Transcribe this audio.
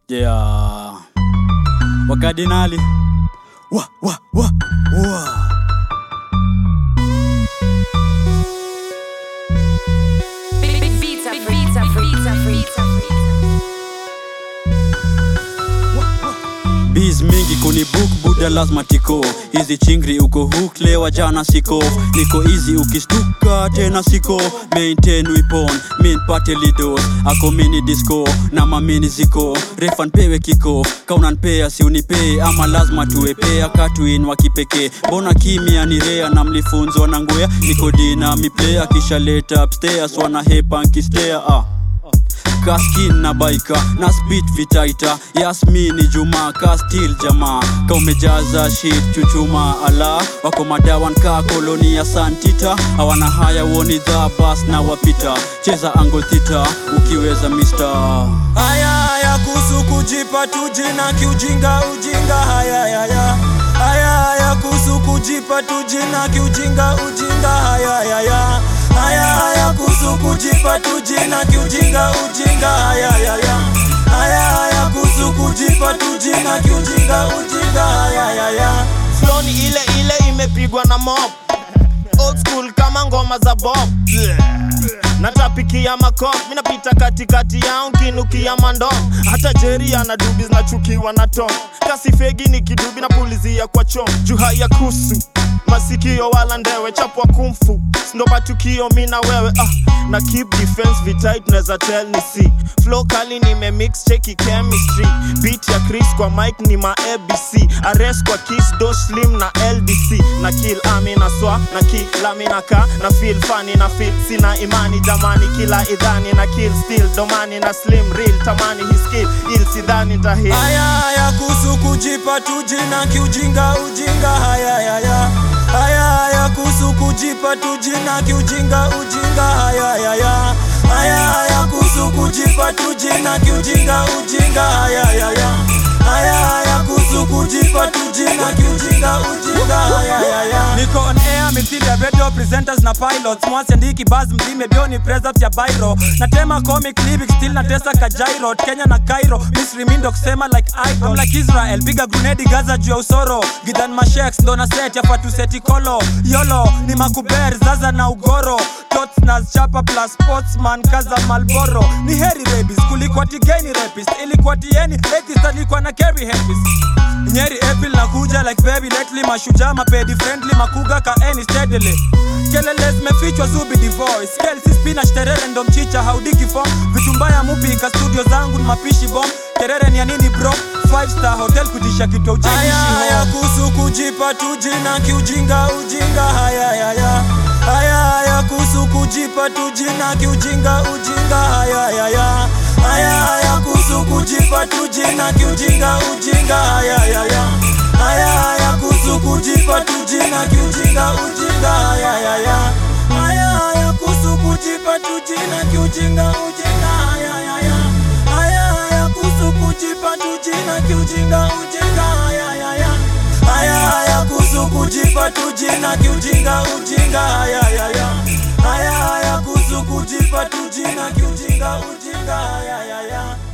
Yeah. Wakardinali. Wa, wa, wa, wa. Beats are free, beats are free, beats are free, beats are free. Biz mingi kuni book buda lazima tiko hizi chingri uko hook lewa jana siko niko easy ukistuka tena siko maintain wipon min pate lidos ako mini disco na mamini ziko refan pewe kiko kaunanpea si unipee ama lazima tuwepea katuin wa kipekee mbona kimya ni rea na mlifunzwa na ngwea niko dina miplea kisha leta upstairs wana hepa nkistea ah kaskin na baika na spit vitaita yasmini juma ka stil jamaa ka umejaza shit chuchuma ala wako madawan ka koloni ya santita hawana haya woni dha bas na wapita cheza angle thita ukiweza mister haya haya kuhusu kujipa tu jina kiujinga ujinga haya haya haya haya kuhusu kujipa tu jina kiujinga ujinga haya haya haya haya kuhusu kujipa tu jina kiujinga ujinga haya haya haya haya kuhusu kujipa tu jina kiujinga ujinga haya haya Flow ni ile ile imepigwa na mob old school kama ngoma za bob natapikia makop minapita katikati yao nkinukia mandom hata jeri ana dubi zinachukiwa na tom kasi fegi ni kidubi na pulizia kwa chom juha ya kusu masikio wala ndewe chapwa kumfu ndo matukio mi na wewe ah, na keep defense vitait neza tell ni si flow kali nimemix cheki chemistry beat ya chris kwa mic ni ma abc arrest kwa kiss do slim na ldc na kill ami na swa na kila mina ka na feel funny na feel sina imani jamani kila idhani na kill still domani na slim real tamani his skill il sidhani tahil haya haya kuhusu kujipa tu jina kiujinga ujinga haya haya haya haya kuhusu kujipa tu jina kiujinga ujinga haya haya haya haya kuhusu kujipa tu jina kiujinga ujinga haya haya haya haya kuhusu kujipa tu jina kiujinga ujinga haya haya niko on air mithili ya radio presenters na pilots mwasiandiki bas mzime bioni present ya bairo natema comic lyrics still natesa kajairo kenya na cairo misri mindo kusema like idol I'm like israel piga grenade gaza juu ya usoro gidhan masheks ndo na set ya fatu seti kolo yolo ni makuber zaza na ugoro tots na chapa plus sportsman kaza malboro ni heri rebis kuliko tigeni repist ilikuwa tieni ekist alikuwa na carry herpes nyeri april nakuja like baby lately mashujaa mapedi friendly makuga ka any steadily kelele zimefichwa zubi divoice kelsi spinach terere ndo mchicha haudiki form vitu mbaya mupika studio zangu ni mapishi bom terere ni ya nini bro five star hotel kutisha kitu haya haya ujekishi kuhusu kujipa tu jina kiujinga ujinga haya haya haya haya kuhusu kujipa tu jina kiujinga ujinga haya haya haya haya kuhusu kujipa tu jina kiujinga ujinga haya haya haya haya kuhusu kujipa tu jina kiujinga ujinga haya haya haya haya kuhusu kujipa tu jina kiujinga ujinga haya haya haya haya kuhusu kujipa tu jina kiujinga ujinga haya haya haya haya kuhusu kujipa tu jina kiujinga ujinga haya haya haya haya kuhusu kujipa tu jina kiujinga ujinga haya haya